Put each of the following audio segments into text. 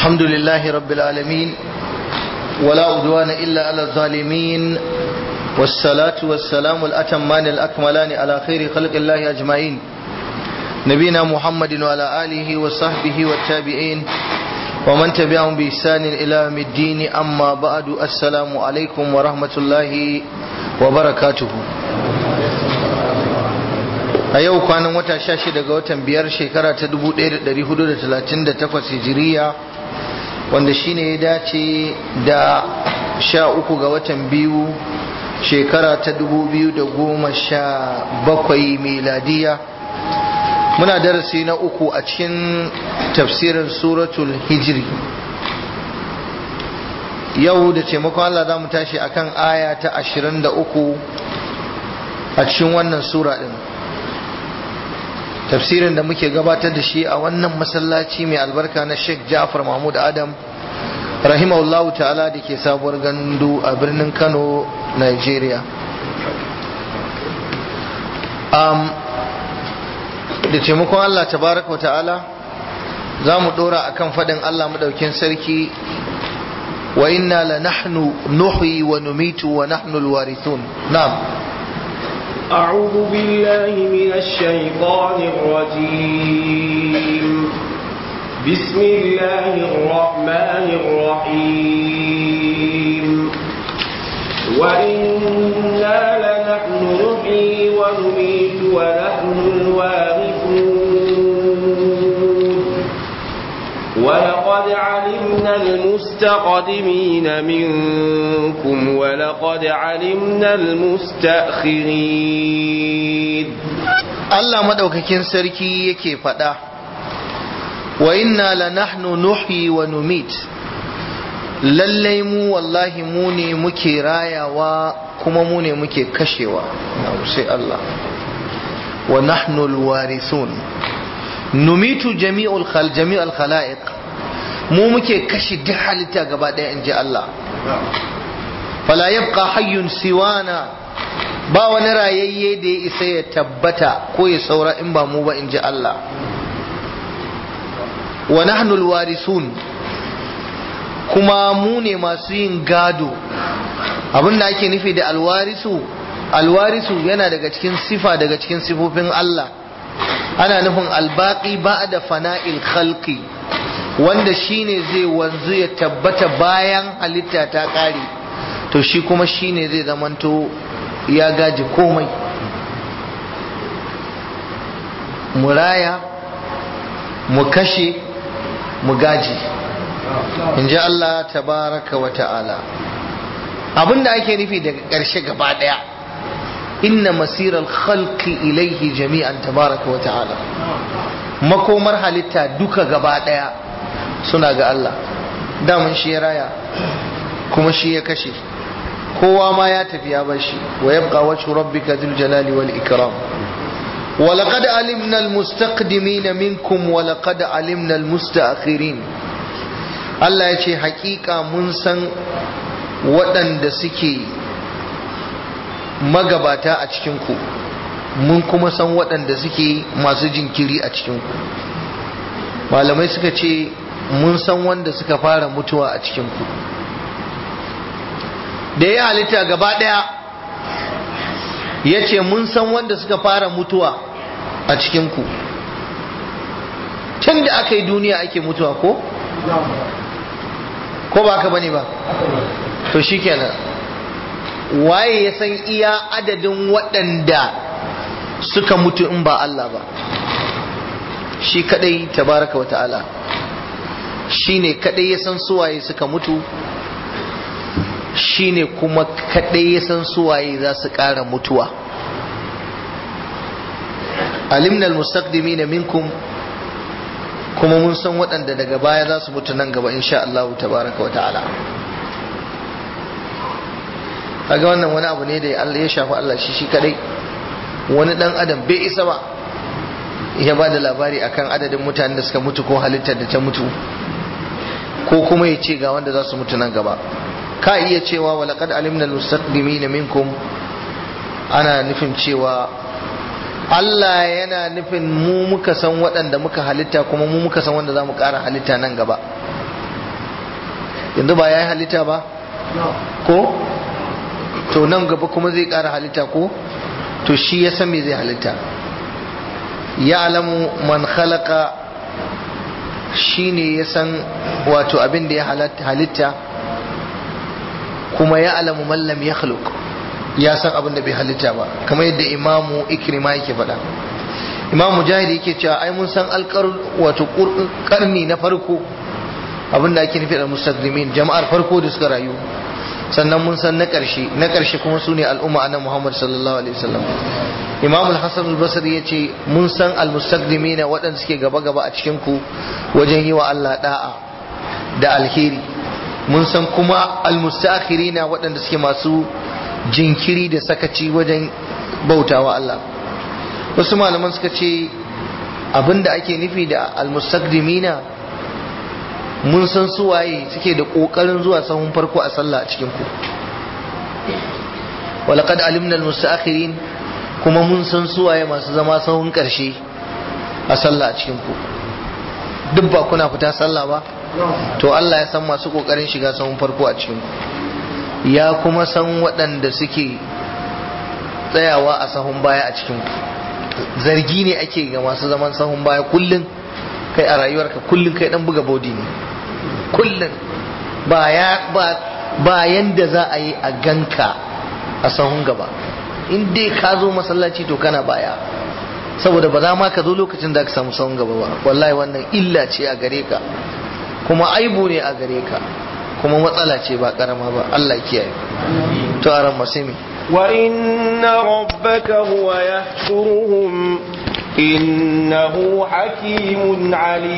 الحمد لله رب العالمين ولا عدوان إلا على الظالمين والصلاة والسلام الأتمان الأكملان على خير خلق الله أجمعين نبينا محمد وعلى آله وصحبه والتابعين ومن تبعهم بإحسان إلى يوم الدين أما بعد السلام عليكم ورحمة الله وبركاته a yau kwanan wata sha shida ga watan biyar shekara ta 1438 hijiriya wanda shine ya dace da sha uku ga watan biyu shekara ta 2017 miladiya muna darasi na uku a cikin tafsirin suratul hijiri yau da taimakon Allah za mu tashi akan aya ta 23 a cikin wannan sura din tafsirin da muke gabatar da shi a wannan masallaci mai albarka na Sheikh Ja'far Mahmud Adam rahimahullahu ta'ala da ke sabuwar gandu a birnin Kano Nigeria um, da taimakon Allah tabaraka wa ta'ala za mu dora akan faɗin Allah madaukin sarki wa inna la nahnu nuhyi wa numitu wa nahnu alwarithun na'am أعوذ بالله من الشيطان الرجيم بسم الله الرحمن الرحيم وإنا لنحن نحيي ونميت ونحن الوارثون ولقد علمنا المستقدمين منكم ولقد علمنا المستأخرين Allah madaukakin sarki yake faɗa wa inna la nahnu nuhyi wa numit lallai mu wallahi mu ne muke rayawa kuma mu ne muke kashewa sai Allah wa nahnu alwarithun numitu jami'ul khal jami'ul khalaiq mu muke kashe duk halitta gaba ɗaya in ji Allah fala yabqa hayyun siwana ba wani rayayye da ya isa ya tabbata ko ya saura in ba mu ba in ji Allah wa nahnu alwarisun kuma mu ne masu yin gado abin da ake nufi da alwarisu alwarisu yana daga cikin sifa daga cikin sifofin Allah ana nufin albaqi ba'da fana'il khalqi wanda shine zai wanzu ya tabbata bayan halitta ta kare to shi kuma shine zai zamanto ya gaji komai mu raya mu kashe mu gaji in ji Allah tabaraka wa ta'ala abinda ake nufi daga ƙarshe gaba ɗaya inna masirar khalqi ilaihi jami'an tabaraka wa ta'ala makomar halitta duka gaba ɗaya suna ga Allah daman shi ya raya kuma shi ya kashe kowa ma ya tafi ya bar shi wa yabqa wajhu rabbika dhul jalali wal ikram ولقد علمنا المستقدمين منكم ولقد علمنا المستأخرين Allah ya ce hakika mun san waɗanda suke magabata a cikinku mun kuma san waɗanda suke masu jinkiri a cikinku malamai suka ce mun san wanda suka fara mutuwa a cikinku da ya halitta gaba ɗaya ya ce mun san wanda suka fara mutuwa a cikinku tun da aka yi duniya ake mutuwa ko? ko ba ka bane ba to shikenan waye ya san iya adadin waɗanda suka mutu in ba Allah ba shi kadai tabaraka wa ta'ala shi ne kadai ya san suwaye suka mutu shi ne kuma kadai ya san suwaye za su ƙara mutuwa alimnal mustaqdimina minkum kuma mun san waɗanda daga baya za su mutu nan gaba insha Allah tabaraka wa ta'ala kaga wannan wani abu ne da Allah ya shafi Allah shi shi kadai wani dan adam bai isa ba ya ba da labari akan adadin mutanen da suka mutu ko halittar da ta mutu ko kuma ya ce ga wanda za su mutu nan gaba ka iya cewa wa laqad alimna al-mustaqdimin minkum ana nufin cewa Allah yana nufin mu muka san waɗanda muka halitta kuma mu muka san wanda za mu ƙara halitta nan gaba yanzu ba ya yi halitta ba ko to nan gaba kuma zai ƙara halitta ko to shi ya san me zai halitta ya alamu man khalaqa shi ne ya san wato abin da ya halitta kuma ya alamu mallam ya khaluk ya san abin da bai halitta ba kamar yadda imamu ikrima yake faɗa imam mujahid yake cewa ai mun san alƙar wato karni na farko abin da ake nufi da mustaqdimin jama'ar farko da suka rayu sannan mun san na ƙarshe na ƙarshe kuma su ne al'umma annabi muhammad sallallahu alaihi wasallam imam al-hasan al-basri yace mun san al-mustaqdimina waɗanda suke gaba gaba a cikin ku wajen yi wa Allah da'a da alheri mun san kuma al-mustaakhirina waɗanda suke masu jinkiri da sakaci wajen bautawa Allah wasu malaman suka ce abinda ake nufi da al-mustaqdimina mun san suwaye suke da kokarin zuwa sahun farko a sallah a cikin ku walaqad alimna al-mustaakhirin kuma mun san suwaye masu zama sahun karshe a sallah a cikin ku duk ba kuna fita sallah ba to Allah ya san masu kokarin shiga sahun farko a cikin ku ya kuma san waɗanda suke tsayawa a sahun baya a cikin ku zargi ne ake ga masu zaman sahun baya kullum kai a rayuwarka kullum kai dan buga bodi ne kullum ba ya ba ba yanda za a yi a ganka a sahun gaba in dai ka zo masallaci to kana baya saboda ba za ma ka zo lokacin da ka samu sahun gaba ba wallahi wannan illa ce a gare ka kuma aibu ne a gare ka kuma matsala ce ba karama ba Allah kiyaye to aran masimi وإن ربك هو يحشرهم إنه حكيم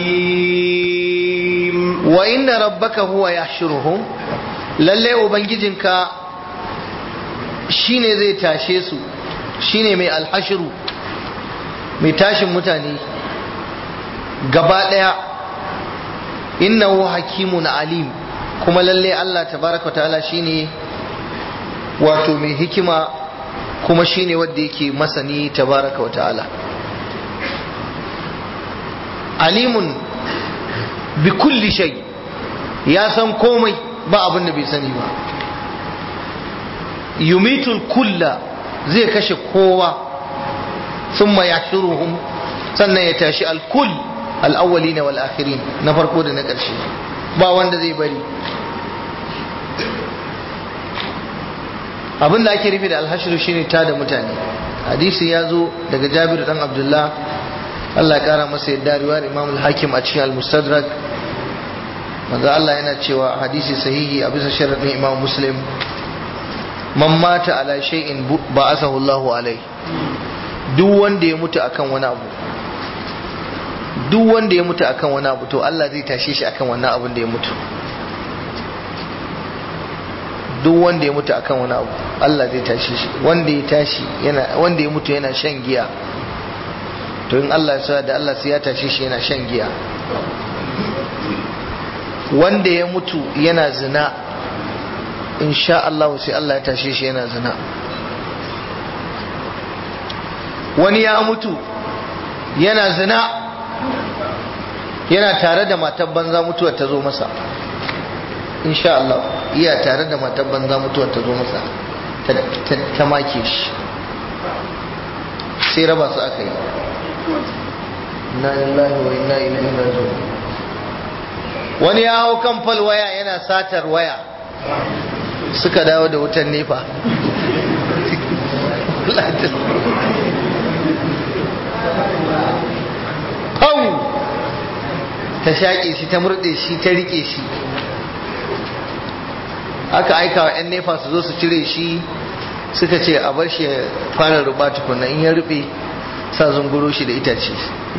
عليم وإن ربك هو يحشرهم lalle ubangijinka shine zai tashe su shine mai alhashiru mai tashin mutane gaba daya innahu hakimun alim kuma lalle Allah tabaraka ta'ala shine wato mai hikima kuma shine wanda yake masani tabaraka wa ta'ala alimun bi kulli shay ya san komai ba abin da bai sani ba yumitul kulla zai kashe kowa thumma yahshuruhum sannan ya tashi al-kull al-awwalin wal akhirin na farko da na ƙarshe ba wanda zai bari abin da ake nufi da alhashiru shine ta da mutane hadisi ya zo daga jabir dan abdullah Allah ya kara masa yadda riwayar imam al-hakim a cikin al-mustadrak manzo Allah yana cewa hadisi sahihi a bisa sharadin imam muslim man mata ala shay'in ba'athahu Allahu alai duk wanda ya mutu akan wani abu duk wanda ya mutu akan wani abu to Allah zai tashe shi akan wannan abun da ya mutu duk wanda ya mutu akan wani abu Allah zai tashi shi wanda ya tashi yana wanda ya mutu yana shan giya to in Allah ya sa da Allah sai ya tashi shi yana shan giya wanda ya mutu yana zina insha Allah sai Allah ya tashi shi yana zina wani ya mutu yana zina yana tare da matar banza mutuwar ta zo masa insha Allah iya tare da matar banza mutuwar ta zo masa ta make shi sai raba su aka yi na lillahi wa inna ilaihi raji'un wani ya hau kan fal waya yana satar waya suka dawo da wutan nefa Pau! ta shaƙe shi ta murɗe shi ta riƙe shi aka aika wa 'yan nefa su zo su cire shi suka ce a bar shi ya fara ruba tukuna in ya rube sa zunguro shi da itace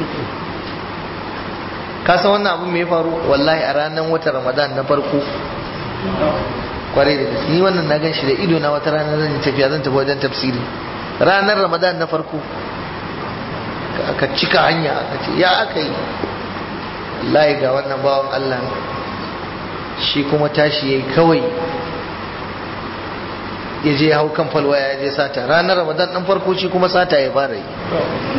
ka san wannan abin mai faru wallahi a ranar wata ramadan na farko kwarai da gaske ni wannan na gan shi da ido na wata ranar zan yi tafiya zan tafi wajen tafsiri ranar ramadan na farko aka cika hanya aka ce ya aka yi wallahi ga wannan bawan allah shi kuma tashi yayi kawai ya je hau kan falwaya ya je sata ranar ramadan ɗan farko shi kuma sata ya fara yi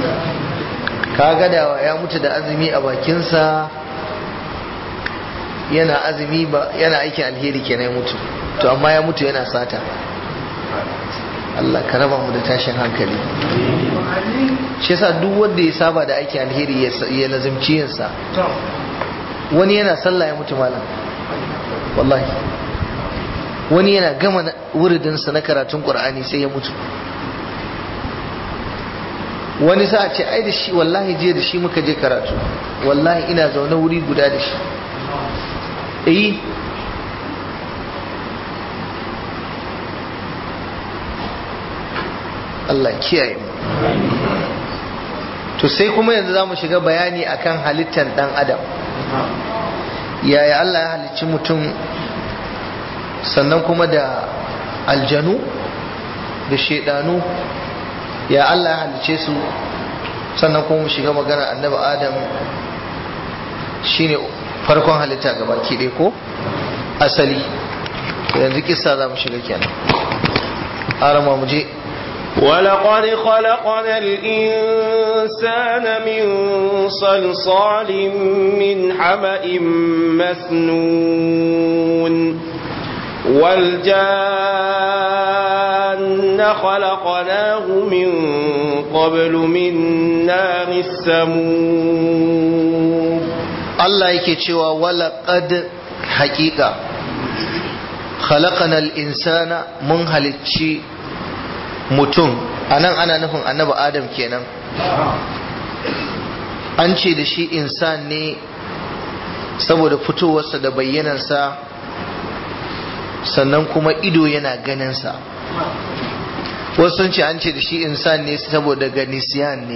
ka gadawa ya mutu da azumi a bakinsa yana azumi ba yana aikin alheri kenan ya mutu to amma ya mutu yana sata Allah ka raba mu da tashin hankali shi yasa duk wanda ya saba da aikin alheri ya lazimci yinsa wani yana sallah ya mutu malam wallahi wani yana gama wuridinsa na karatun qur'ani sai ya mutu wani sa ce ai da shi wallahi jiya da shi muka je karatu wallahi ina zaune wuri guda da shi eh Allah kiyaye mu to sai kuma yanzu za mu shiga bayani akan halittar dan adam yaya Allah ya halicci mutum sannan kuma da aljanu da shaidanu ya Allah ya halicce su sannan kuma mu shiga magana annabi adam shine farkon halitta gaba ki ko asali yanzu kissa za mu shiga kenan arama mu je ولقد خلقنا الإنسان من صلصال من حمأ مسنون والجان خلقناه من قبل من نار السموم الله yake cewa walaqad haqiqa khalaqana al-insana mun halicci mutum anan ana nufin annabi adam kenan an ce da shi insan ne saboda fitowarsa da bayyanarsa sannan kuma ido yana ganinsa wasu sun ce an ce da shi insan ne saboda ganisiyan ne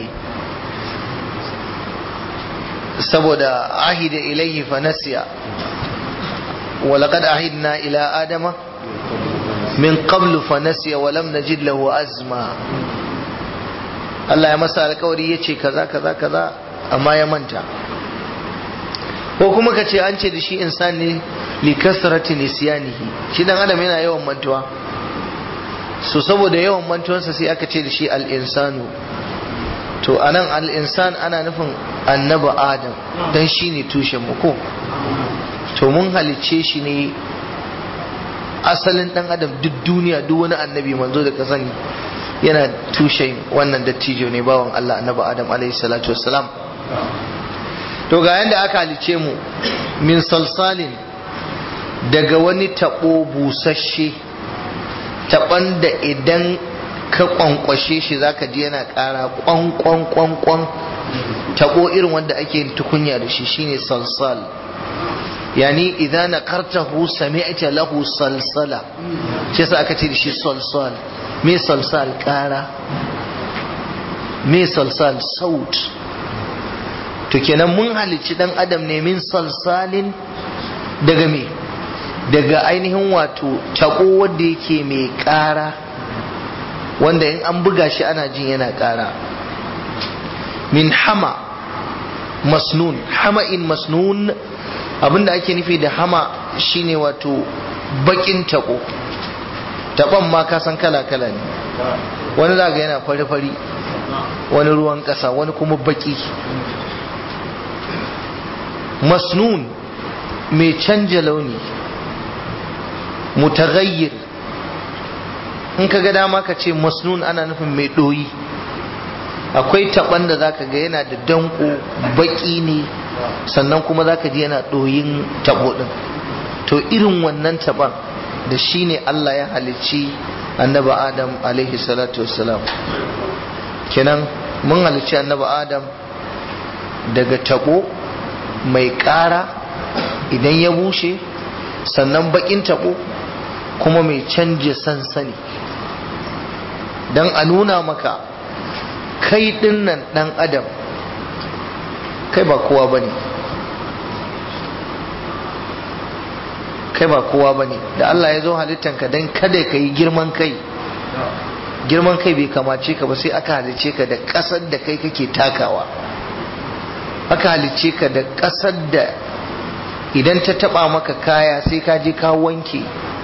saboda ahida ilaihi fanasiya ولقد عهدنا إلى آدم من قبل فنسي ولم نجد له أزما Allah ya masa alkawari ya ce kaza kaza kaza amma ya manta ko kuma ka ce an ce da shi insan ne li kasrati nisyanihi shi dan adam yana yawan mantuwa so saboda yawan mantuwansa sai aka ce da shi al insanu to anan al insan ana nufin annabi adam dan shine tushen mu ko to mun halicce shi ne asalin dan adam duk duniya duk wani annabi manzo da ka sani yana tushen wannan dattijo ne bawan Allah annabi Adam alaihi salatu wassalam to ga yanda aka halice mu min salsalin daga wani tabo busasshe taban da idan ka kwankwashe shi zaka ji yana kara kwan kwan kwan kwan tabo irin wanda ake yin tukunya da shi shine salsal yani idan nakartahu sami'ta lahu salsala shi yasa aka ce da shi salsal me salsal kara me salsal saut to kenan mun halicci dan adam ne min salsalin daga me daga ainihin wato tako wanda yake mai kara wanda in an buga shi ana jin yana kara min hama masnun hama'in masnun abinda ake nufi da hama shine wato bakin tako taban ma ka san kala-kala ne wani zaga yana fari-fari wani ruwan ƙasa wani kuma baki masnun mai canja launi mutaghayyir in ka ga dama ka ce masnun ana nufin mai ɗoyi akwai taban da zaka ga yana da danko baki ne sannan kuma zaka ji yana ɗoyin tabo ɗin to irin wannan taban da shi ne Allah ya halicci annaba Adam alaihi salatu wassalam kenan mun halicci annaba Adam daga tabo mai ƙara idan ya bushe sannan bakin tabo kuma mai canje sansani don a nuna maka kai dinnan dan adam kai ba kowa ba ne kai ba kowa ba ne da Allah ya zo halittanka don kada ka yi girman kai girman kai bai kamace ka ba sai aka halice ka da ƙasar da kai kake takawa aka halice ka da ƙasar da idan ta taba maka kaya sai ka je ka wanke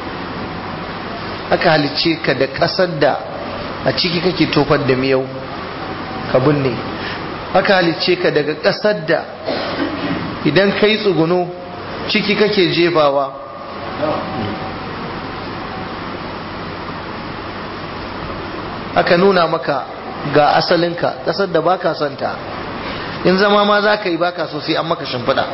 aka halice ka da ƙasar da a ciki kake tofar da miyau ka binne aka halice ka daga ƙasar da idan ka yi tsuguno ciki kake jefawa aka nuna maka ga asalinka ƙasar da baka santa in zama ma za ka yi baka so sai an maka shimfiɗa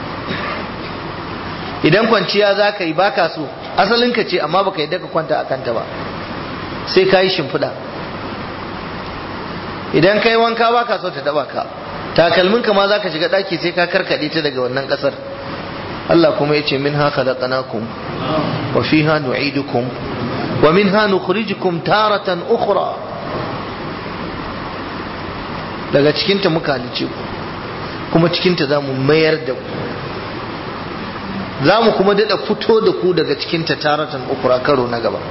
idan kwanciya za ka yi baka so asalinka ce amma baka yi daga kwanta a kanta ba sai ka yi shimfiɗa idan ka yi wanka baka so ta taba ka takalminka ma za ka shiga ɗaki sai ka karkaɗe ta daga wannan ƙasar Allah kuma ya ce min ha khalaqnakum wa fiha nu'idukum wa minha nukhrijukum taratan ukhra daga cikinta muka halice ku kuma cikinta za mu mayar da ku za mu kuma daɗa fito da ku daga cikinta taratan ukura karo na gaba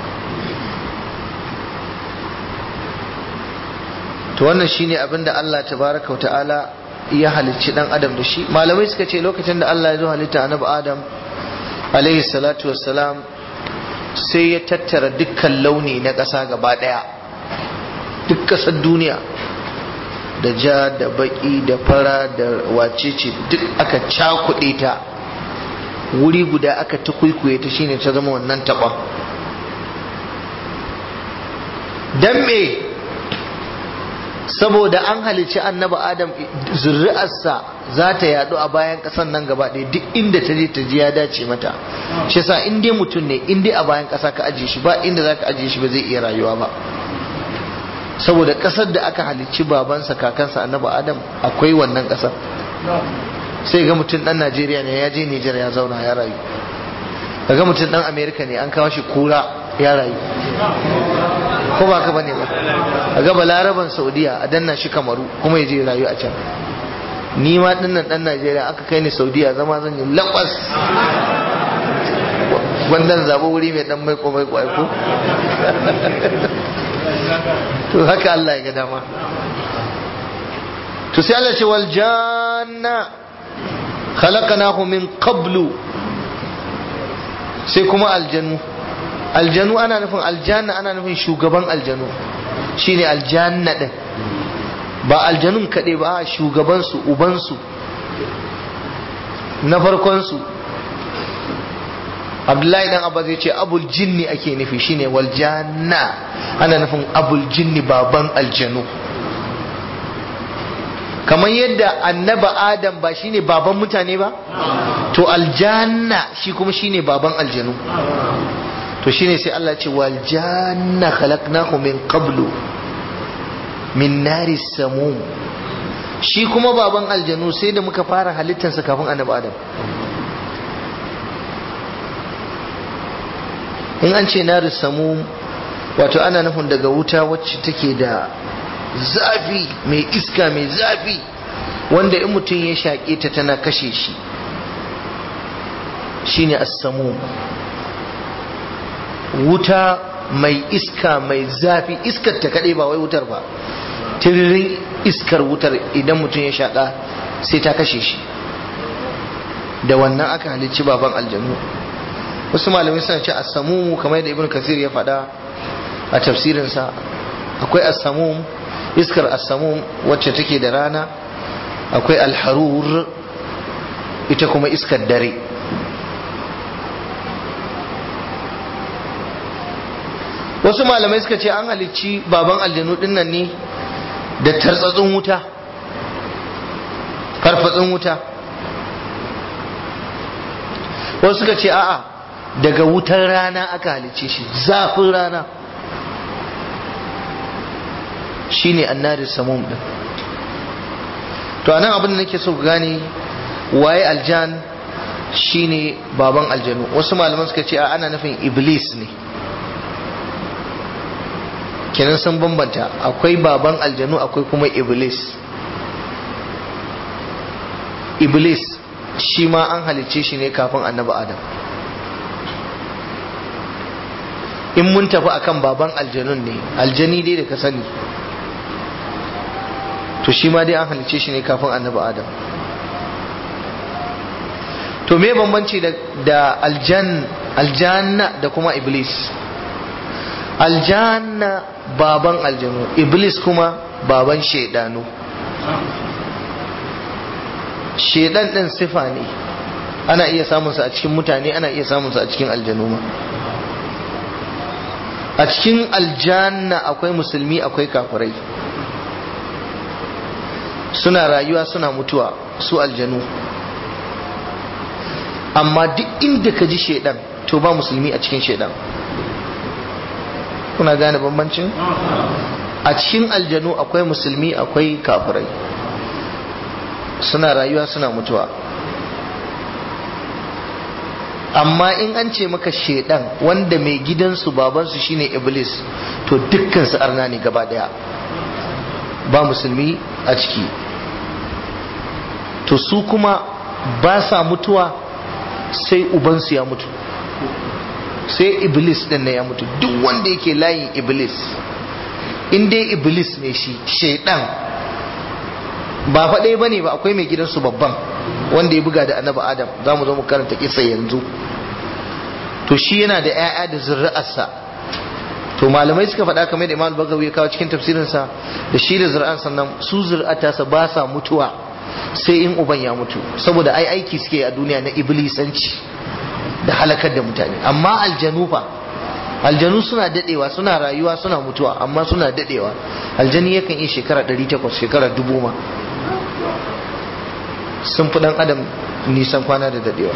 to wannan shine abin da Allah tabaraka ta'ala ya halicci dan adam da shi malamai suka ce lokacin da Allah ya zo halitta annabi adam alaihi salatu wassalam sai ya tattara dukkan launi na ƙasa gaba ɗaya duk ƙasar duniya da ja da baki da fara da wacece duk aka cakuɗe ta wuri guda aka ta kwaikwaye ta shine ta zama wannan taɓon don me saboda an halicci annaba adam zuri'arsa za ta yadu a bayan ƙasan nan gaba ɗaya duk inda ta je ta ji ya dace mata shi sa in dai mutum ne in dai a bayan ƙasa ka ajiye shi ba inda za ka ajiye shi ba zai iya rayuwa ba saboda ƙasar da aka halicci babansa kakansa annaba adam akwai wannan ƙasar sai ga mutum ɗan najeriya ne ya je nijar ya zauna ya rayu ga mutum ɗan amerika ne an kawo shi kura ya rayu ko ba ka bane ba a ga balaraban saudiya a danna shi kamaru kuma ya je rayu a can ni ma dinnan ɗan najeriya aka kai ni saudiya zama zan yi lakwas wannan zaɓo wuri mai ɗan mai komai kwai ko to haka Allah ya ga dama to sai Allah ce wal janna khalaqnahu min qablu sai kuma aljanu aljanu ana nufin aljanna ana nufin shugaban aljanu shine aljanna din ba aljanun kaɗai ba shugabansu ubansu na farkonsu abdullahi dan abba zai ce abul jinni ake nufi shine wal janna ana nufin abul jinni baban aljanu kamar yadda annaba adam ba shine baban mutane ba to aljanna shi kuma shine baban aljanu to shine sai Allah ce wal janna khalaqnahu min qablu min nari samum shi kuma baban aljanu sai da muka fara halittarsa kafin annabi adam in an ce nari samum wato ana nufin daga wuta wacce take da zafi mai iska mai zafi wanda in mutum ya shaƙe ta tana kashe shi shine as-samum wuta mai iska mai zafi iskar ta kaɗai ba wai wutar ba tiririn iskar wutar idan mutum ya shaƙa sai ta kashe shi da wannan aka halicci baban aljanu wasu malamai suna ce asamumu kamar yadda ibn kasir ya faɗa a tafsirinsa akwai asamum iskar asamum wacce take da rana akwai alharur ita kuma iskar dare wasu malamai suka ce an halicci baban aljanu dinnan ne da tartsatsin wuta farfatsin wuta wasu suka ce a'a daga wutar rana aka halicce shi zafin rana shine annari samum din to anan abin da nake so ku gane waye aljan shine baban aljanu wasu malaman suka ce a ana nufin iblis ne kenan sun bambanta akwai baban aljanu akwai kuma iblis iblis shi ma an halicce shi ne kafin annabi adam in mun tafi akan baban aljanun ne aljani dai da ka sani to shi ma dai an halicce shi ne kafin annabi adam to me bambanci da aljan aljanna da kuma iblis aljanna baban aljanu iblis kuma baban shaidanu shaidan din sifa ne ana iya samunsa a cikin mutane ana iya samunsa a cikin aljanu ma a cikin aljanna akwai musulmi akwai kafirai suna rayuwa suna mutuwa su aljanu amma duk inda ka ji shaidan to ba musulmi a cikin shaidan kuna gane bambancin a cikin aljanu akwai musulmi akwai kafirai suna rayuwa suna mutuwa amma in an ce maka shaidan wanda mai gidansu babansu shine iblis to dukkan su arna ne gaba daya ba musulmi a ciki to su kuma ba sa mutuwa sai ubansu ya mutu sai iblis din ne ya mutu duk wanda yake layin iblis in dai iblis ne shi shaidan ba faɗai ba ne ba akwai mai gidansu babban wanda ya buga da annabi adam za mu zo mu karanta kisa yanzu to shi yana da 'ya'ya da zuri'arsa to malamai suka faɗa kamar da imam bagawi ya kawo cikin tafsirinsa da shi da zuri'an sannan su zuri'atarsa ba sa mutuwa sai in uban ya mutu saboda ai aiki suke a duniya na iblisanci da halakar da mutane amma aljanu fa aljanu suna dadewa suna rayuwa suna mutuwa amma suna dadewa aljani yakan yi shekara 800 shekara dubu ma sun fi dan adam nisan kwana da dadewa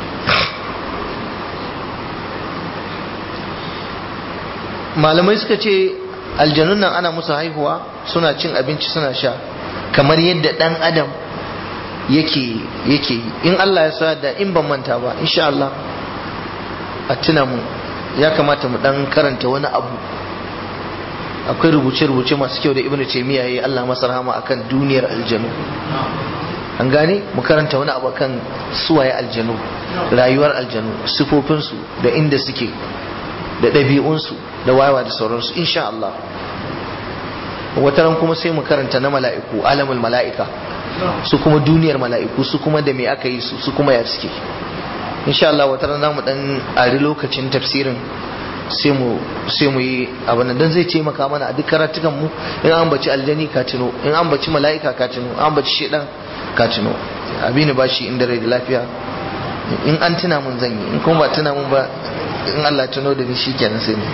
malamai suka ce aljanun nan ana musu haihuwa suna cin abinci suna sha kamar yadda dan adam yake yake yi in Allah ya sa da in ban manta ba insha Allah a tuna mu ya kamata mu dan karanta wani abu akwai rubuce-rubuce masu kyau da ibnu taymiya yayi Allah masa rahama akan duniyar aljanu an gane mu karanta wani abu akan suwaye aljanu rayuwar aljanu sifofinsu da inda suke da ɗabi'unsu da wayawa da sauransu insha Allah wataran kuma sai mu karanta na mala'iku alamul mala'ika su kuma duniyar mala'iku su kuma da me aka yi su su kuma ya suke insha Allah wataran za mu dan ari lokacin tafsirin sai mu sai mu yi abin nan dan zai taimaka mana a duk karatukan mu in an baci aljani ka tuno in an baci mala'ika ka tuno an baci shedan ka tuno abini ba shi inda rai da lafiya in an tuna mun zan yi in kuma ba tuna mun ba in Allah tuno da ni shikenan sai ne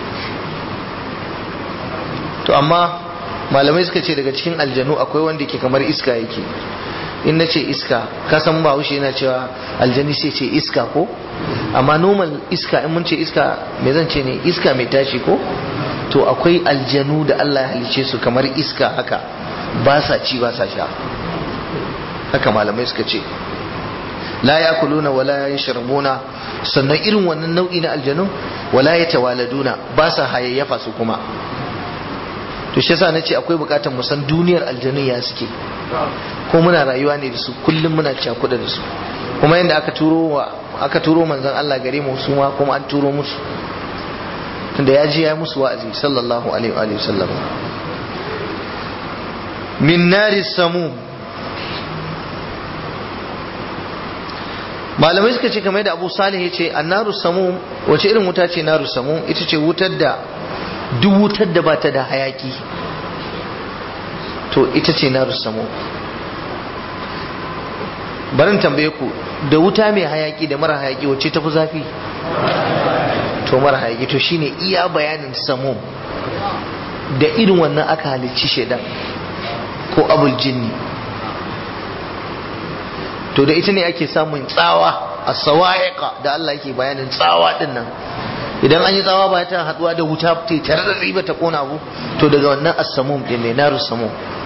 to amma malamai suka ce daga cikin aljanu akwai wanda ke kamar iska yake in na ce iska ka san ba haushe yana cewa aljani sai ce iska ko amma normal iska in mun ce iska me zan ce ne iska mai tashi ko to akwai aljanu da Allah ya halice su kamar iska haka ba sa ci ba sa sha haka malamai suka ce la yakuluna wala yashrabuna sannan irin wannan nau'i na aljanu wala yatawaladuna ba sa hayayyafa su kuma to shi yasa nace akwai bukatar mu san duniyar aljanun ya suke ko muna rayuwa ne da su kullum muna cakuɗa da su kuma yadda aka turo wa aka turo manzon Allah gare mu su ma kuma an turo musu tunda ya ji ya musu wa'azi sallallahu alaihi wa sallam min nari samum malamai suka ce kamar da Abu Salih ya ce annaru samum wace irin wuta ce naru samum ita ce wutar da duk wutar da ba ta da hayaki to ita ce na samu barin tambaye ku da wuta mai hayaki da mara hayaki wacce tafi zafi to mara hayaki to shine iya bayanin samu da irin wannan aka halicci shaidan ko abul jinni to da ita ne ake samun tsawa a sawa'iqa da Allah yake bayanin tsawa din nan idan an yi tsawa ba ta haduwa da wuta ta tare da riba ta kona abu to daga wannan as-samum din ne naru samum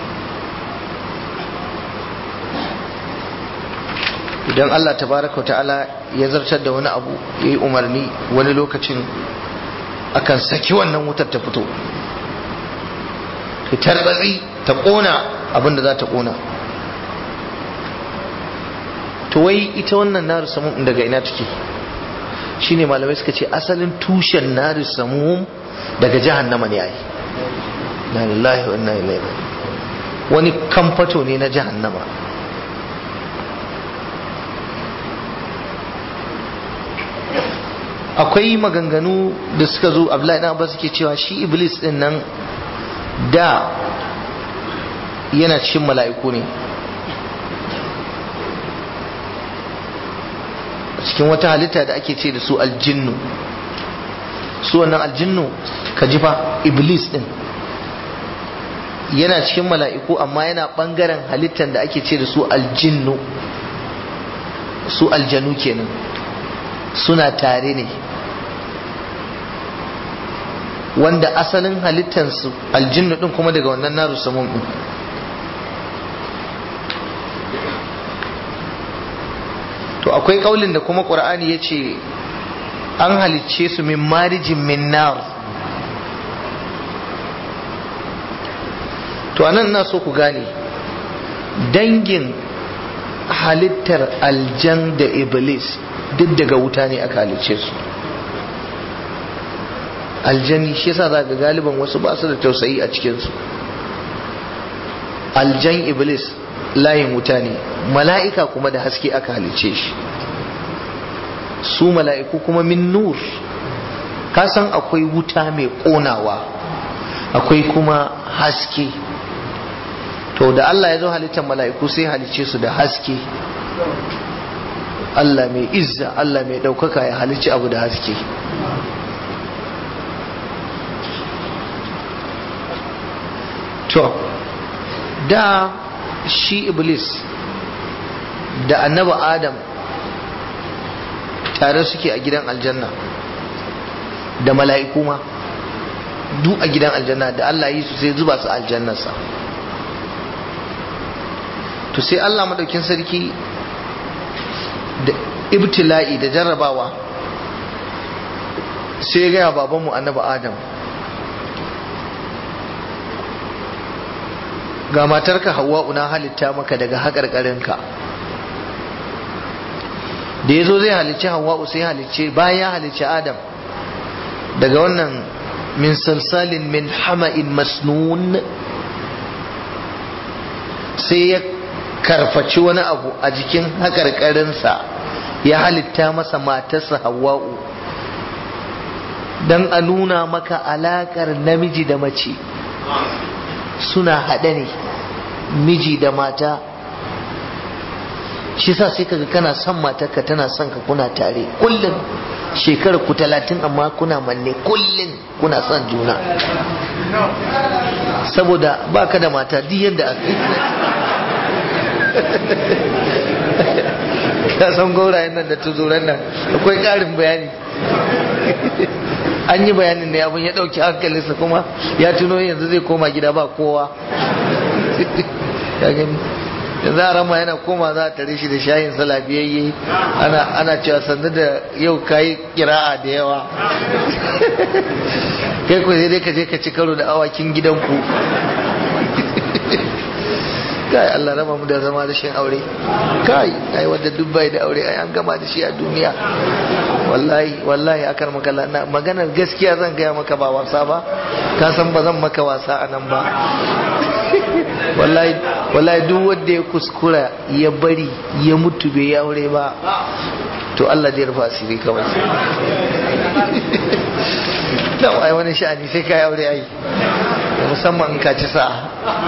idan Allah tabaraka ta'ala ya zartar da wani abu ya yi umarni wani lokacin akan saki wannan wutar ta fito ta tarbatsi ta kona abin da za ta kona to wai ita wannan naru samum daga ina take shine malamai suka ce asalin tushen nari samum daga jahannama ne ai la lillahi wa inna ilaihi wani kamfato ne na jahannama akwai maganganu da suka zo abdullahi na abbas suke cewa shi iblis din nan da yana cikin mala'iku ne cikin wata halitta da ake ce da su aljinnu su wannan aljinnu ka ji fa iblis din yana cikin mala'iku amma yana bangaren halittar da ake ce da su aljinnu su aljanu kenan suna tare ne wanda asalin halittarsu aljinnu din kuma daga wannan naru samun din to akwai kaulin da kuma qur'ani ya ce an halicce su min marijin min nar to anan na so ku gane dangin halittar aljan da iblis duk daga wuta ne aka halicce su aljani shi yasa za ga galiban wasu ba su da tausayi a cikinsu aljan iblis layin wuta ne mala'ika kuma da haske aka halicce shi su mala'iku kuma min nur kasan akwai wuta mai ƙonawa akwai kuma haske to da Allah ya zo halittar mala'iku sai halicce su da haske Allah mai izza Allah mai ɗaukaka ya halicci abu da haske to da shi iblis da annaba adam tare suke a gidan aljanna da mala'iku ma duk a gidan aljanna da Allah yi su sai zuba su aljannarsa to sai Allah madaukin sarki da ibtila'i da jarrabawa sai ya gaya babanmu annaba adam ga matarka hawa'u na halitta maka daga haƙarƙarinka da ya zo zai halicci hawa'u sai halicce bayan ya halicci adam daga wannan min salsalin min hama'in masnun sai ya karfaci wani abu a jikin haƙarƙarinsa ya halitta masa matarsa hawa'u don a nuna maka alaƙar namiji da mace suna haɗe ne miji da mata shi sa sai kaga kana son matarka tana son ka kuna tare kullum shekarar ku talatin amma kuna manne kullum kuna son juna saboda baka da mata duk yadda ka san gaurayen nan da tuzuran nan akwai ƙarin bayani an yi bayanin ne abin ya ɗauki hankalinsa kuma ya tuno yanzu zai koma gida ba kowa yanzu a rama yana koma za a tare shi da shayin salafiyayye ana ana cewa sannu da yau kayi kira'a da yawa kai ku sai dai ka je ka ci karo da awakin gidanku kai Allah raba mu da zama da shin aure kai ai wanda duk bai da aure ai an gama da shi a duniya wallahi wallahi akar maka na maganar gaskiya zan gaya maka ba wasa ba ka san ba zan maka wasa a nan ba wallahi wallahi duk wanda ya kuskura ya bari ya mutu bai ya aure ba to Allah zai rufa asiri kawai dan ai wani sha'ani sai kai aure ai musamman in ka ci sa'a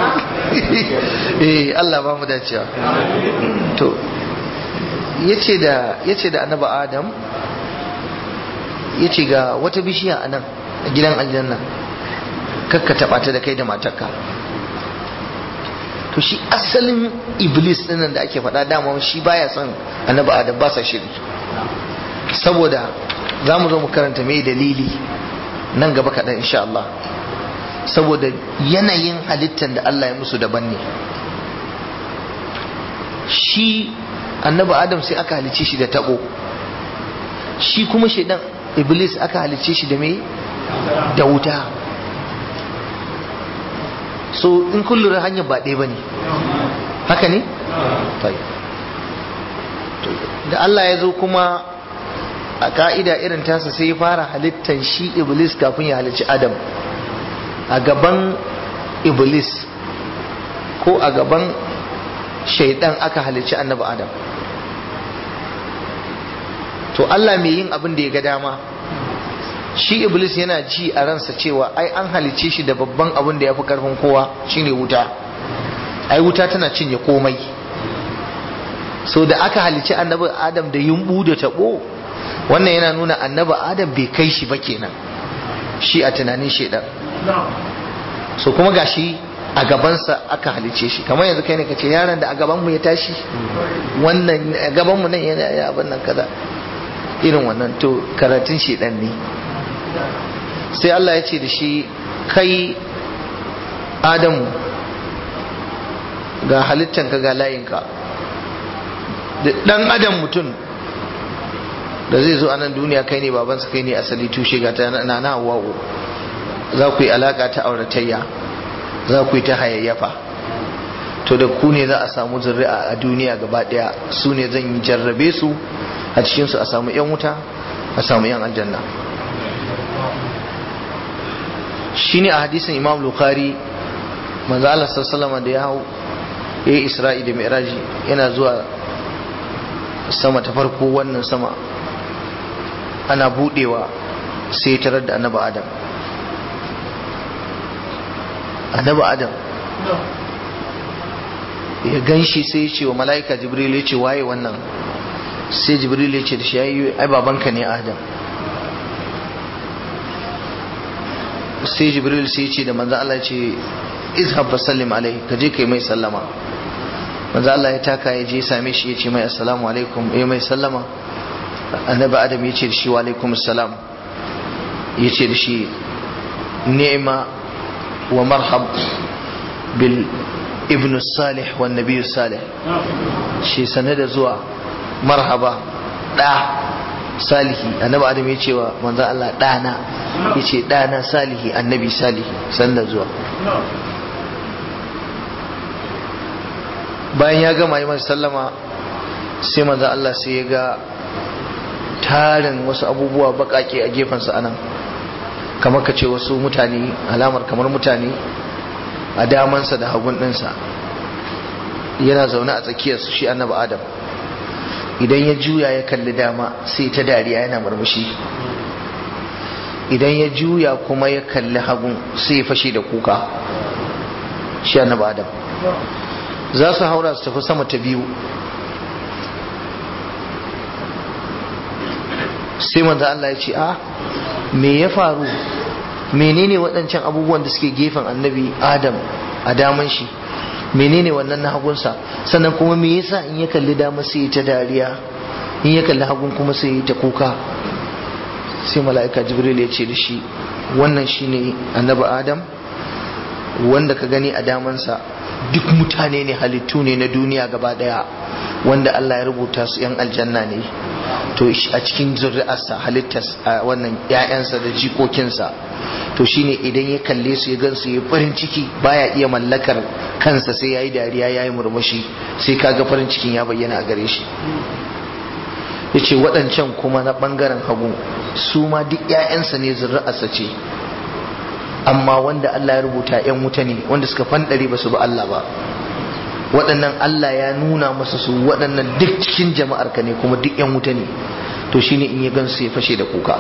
eh Allah ba mu dacewa to yace da yace da annabi Adam yace ga wata bishiya a nan a gidan aljanna kakka taba ta da kai da matarka to shi asalin iblis dinnan da ake faɗa dama shi baya son annabi Adam ba sa shiri saboda za mu zo mu karanta mai dalili nan gaba kaɗan insha Allah saboda yanayin halittar da Allah ya musu daban ne shi annabi adam sai aka halice shi da tabo shi kuma shaidan iblis aka halice shi da me da wuta so in kun lura hanyar ba ɗaya ba ne haka ne? da Allah ya zo kuma a ka'ida irin tasa sai ya fara halittar shi iblis kafin ya halicci adam a gaban iblis ko a gaban shaidan aka halicci annabi adam to Allah mai yin abin da ya ga dama shi iblis yana ji a ransa cewa ai an halicce shi da babban abin da ya fi karfin kowa shine wuta ai wuta tana cinye komai so da aka halici annabi adam da yumbu da tabo wannan yana nuna annabi adam bai kai shi ba kenan shi a tunanin shedan so kuma gashi a gabansa aka halice shi kamar yanzu kai ne kace yaron da a gaban mu ya tashi wannan a gaban mu nan yana ya abin nan kaza irin wannan to karatun shedan ne sai Allah ya ce da shi kai adamu ga halittanka ga layinka da dan adam mutum da zai zo a nan duniya kai ne babansa kai ne asali tushe ga ta na na hawa'u za ku yi alaka ta auratayya za ku yi ta hayayyafa to da ku ne za a samu zuri'a a duniya gaba daya su ne zan yi jarrabe su a cikinsu a samu yan wuta a samu yan aljanna shine a hadisin imam bukhari manzo Allah sallallahu da ya hau ya yi isra'i da mi'raji yana zuwa sama ta farko wannan sama ana budewa sai tarar da annabi adam annabi adam ya gan shi sai ya ce wa mala'ika jibril ya ce waye wannan sai jibril ya ce da shi ya yi ai babanka ne adam sai jibril sai ya ce da manzo Allah ya ce izhab fasallim alaihi ka je kai mai sallama manzo Allah ya taka ya je same shi ya ce mai assalamu alaikum ya mai sallama annabi adam ya ce da shi wa alaikum assalam ya ce da shi ni'ma wa marhab bil ibn salih wa nabiy salih shi sanar da zuwa marhaba da salihi annabi adam ya ce wa manzo Allah dana ya ce dana salihi annabi salihi sanda zuwa bayan ya gama yi masa sallama sai manzo Allah sai ya ga tarin wasu abubuwa bakake a gefensa anan kamar ka ce wasu mutane alamar kamar mutane a damansa da hagun ɗinsa yana zaune a tsakiyarsu shi annabi adam idan ya juya ya kalli dama sai ta dariya yana murmushi idan ya juya kuma ya kalli hagun sai ya fashe da kuka shi annabi adam za su haura su tafi sama ta biyu sai manzo Allah ya ce a me ya faru menene waɗancan abubuwan da suke gefen annabi adam a daman shi menene wannan na hagunsa sannan kuma me yasa in ya kalli dama sai ya ta dariya in ya kalli hagun kuma sai ya ta kuka sai mala'ika jibril ya ce da shi wannan shine annabi adam wanda ka gani a damansa duk mutane ne halittu ne na duniya gaba daya wanda Allah ya rubuta su yan aljanna ne to a cikin zuri'arsa halittar wannan ‘ya'yansa da jikokinsa to shine idan ya kalle su ya gansu ya farin ciki baya iya mallakar kansa sai ya yi dariya ya yi murmushi sai kaga farin cikin ya bayyana a gare shi ya ce waɗancan kuma na ɓangaren hagu su ma duk ‘ya'yansa ne zuri'arsa ce amma wanda Allah ya rubuta ‘yan wuta ne wanda suka fanɗare ba su ba Allah ba waɗannan Allah ya nuna masa su waɗannan duk cikin jama'ar ka ne kuma duk ‘yan wuta ne to shine in ya gansu ya fashe da kuka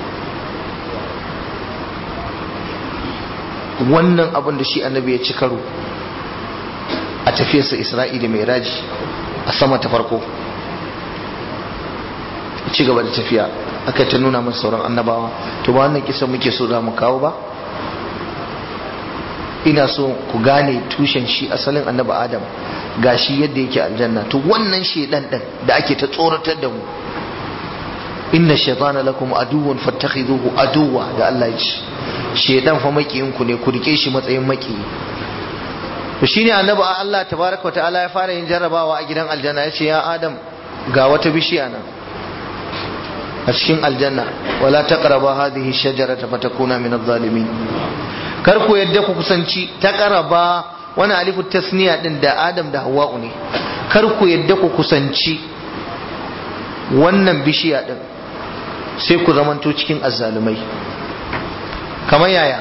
wannan abin da shi annabi ya ci karo a tafiyarsa isra'ila mai raji a sama ta farko ci gaba da tafiya aka ta nuna masa sauran annabawa to ba wannan kisan muke so za mu kawo ba ina so ku gane tushen shi asalin annabi adam ga shi yadda yake aljanna to wannan shedan din da ake ta tsoratar da mu inna shaytana lakum aduwwan fattakhiduhu aduwwa da Allah ya ce shedan fa makiyin ku ne ku rike shi matsayin maki to shine annabi Allah tabaraka ta'ala ya fara yin jarrabawa a gidan aljanna ya ce ya adam ga wata bishiya nan a cikin aljanna wala taqraba hadhihi shajarata fatakuna min adh-dhalimin kar ku yadda ku kusanci taqraba wani alifu tasniya din da adam da hawa'u ne kar ku yadda ku kusanci wannan bishiya din sai ku zamanto cikin azzalumai kamar yaya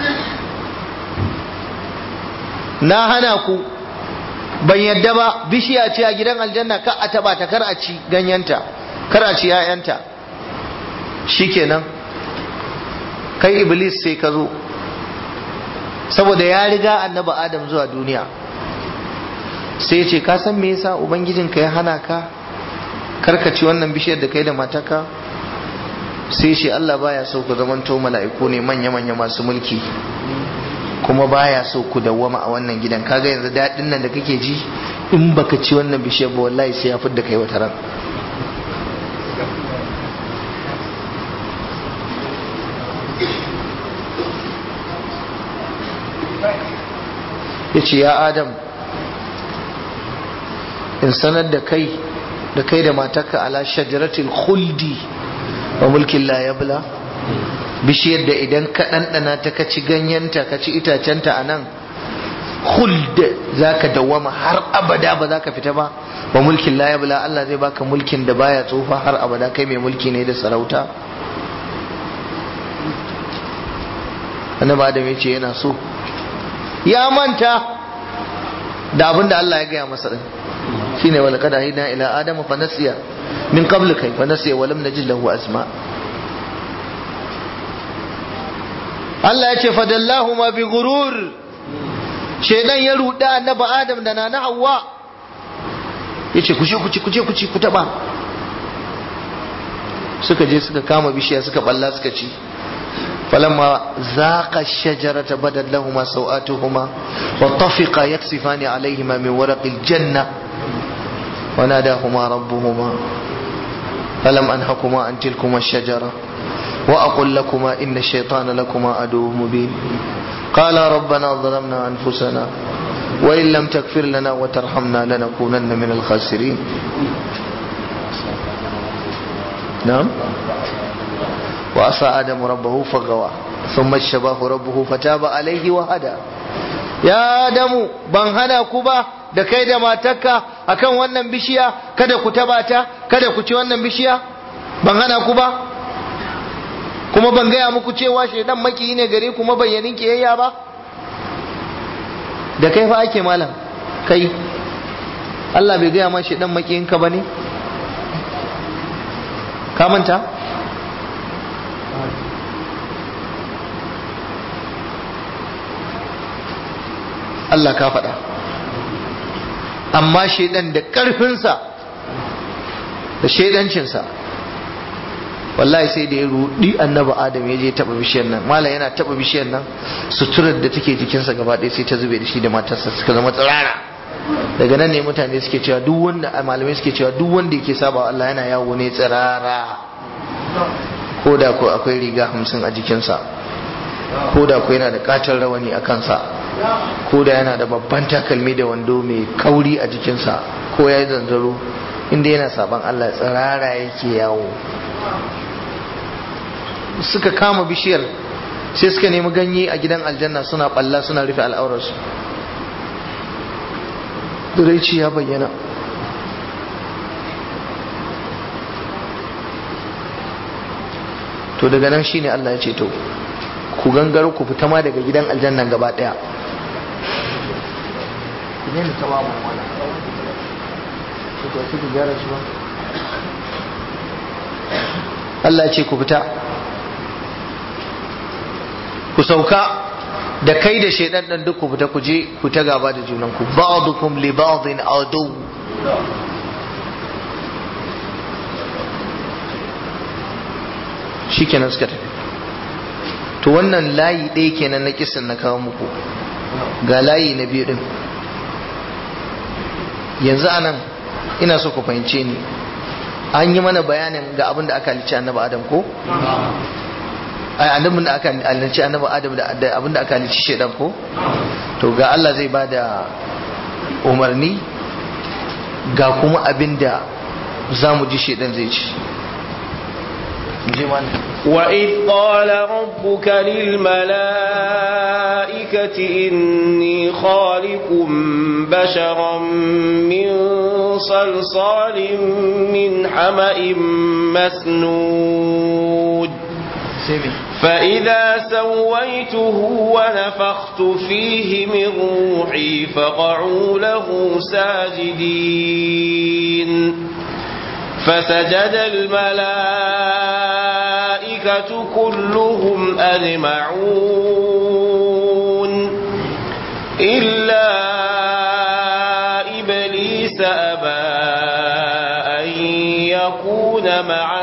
na hana ku ban yadda ba bishiya ce a gidan aljanna ka a taba ta kar a ci ganyenta kar a ci 'ya'yanta shikenan kai iblis sai ka zo saboda ya riga annabi adam zuwa duniya sai ce ka san me yasa ubangijinka ya hana ka karkaci wannan bishiyar da kai da mataka sai ce Allah baya so ku zamanto mala'iku ne manya-manya masu mulki kuma baya so ku dawwama a wannan gidan kaga yanzu daɗin nan da kake ji in baka ci wannan bishiyar ba wallahi sai ya fidda kai wata ran ya ce ya adam in sanar da kai da kai da matarka ala shajaratil khuldi wa mulkin la yabla bishiyar da idan ka ɗanɗana ta ka ci ganyenta ka ci itacenta a nan khuld za ka dawama har abada ba za ka fita ba wa mulkin la yabla Allah zai baka mulkin da baya tsufa har abada kai mai mulki ne da sarauta annabi adam ya ce yana so ya manta da abin da Allah ya gaya masa din shine wala kada hidna ila adama fa nasiya min qabl kai fa nasiya wa lam najid lahu asma Allah ya ce fadallahu ma bi gurur shedan ya ruda annabi adam da nana hawa yace ku je ku ci ku je ku ci ku taba suka je suka kama bishiya suka balla suka ci فلما ذاق الشجرة بدت لهما سوآتهما وطفقا يكسفان عليهما من ورق الجنة وناداهما ربهما ألم أنهكما عن تلكما الشجرة وأقل لكما إن الشيطان لكما عدو مبين قال ربنا ظلمنا أنفسنا وإن لم تغفر لنا وترحمنا لنكونن من الخاسرين نعم وعصى آدم ربه فغوى ثم اجتباه ربه فتاب عليه وهدى يا آدم ban hana ku ba da kai da matarka akan wannan bishiya kada ku taba ta kada ku ci wannan bishiya ban hana ku ba kuma ban gaya muku cewa shaidan maki ne gare ku mabayyanin kiyayya ba da kai fa ake malam kai Allah bai gaya ma shaidan makiyinka ba ne ka manta Allah ka faɗa amma shaidan da ƙarfinsa da shaidancinsa wallahi sai da ya rudi annabi adam ya je taɓa bishiyar nan malam yana taɓa bishiyar nan suturar da take jikinsa gaba ɗaya sai ta zube da shi da matarsa suka zama tsirara daga nan ne mutane suke cewa duk wanda malamai suke cewa duk wanda yake saba Allah yana yawo ne tsirara ko da ko akwai riga hamsin a jikinsa ko da ko yana da katon rawani a kansa ko da yana da babban takalmi da wando mai kauri a jikinsa ko ya yi zanzaro inda yana saban Allah tsirara yake yawo suka kama bishiyar sai suka nemi ganye a gidan aljanna suna balla suna rufe al'aurarsu duraici ya bayyana to daga nan shine Allah ya ce to ku gangaro ku fita ma daga gidan aljannan gaba daya ku ne ta ba mu wala ku gyara shi ba Allah ya ce ku fita ku sauka da kai da shaidan dan duk ku fita ku je ku ta gaba da junan ku ba'dukum li ba'din adu shikenan suka tafi to wannan layi ɗaya kenan na kisan na kawo muku ga layi na biyu din yanzu anan ina so ku fahimce ni an yi mana bayanin ga abin da aka halicci annabi adam ko ai annabin da aka halicci annabi adam da abin da aka halicci shedan ko to ga Allah zai ba da umarni ga kuma abin da za mu ji shedan zai ci وإذ قال ربك للملائكة إني خالق بشرا من صلصال من حمأ مسنود فإذا سويته ونفخت فيه من روحي فقعوا له ساجدين فسجد الملائكة كلهم أجمعون إلا مع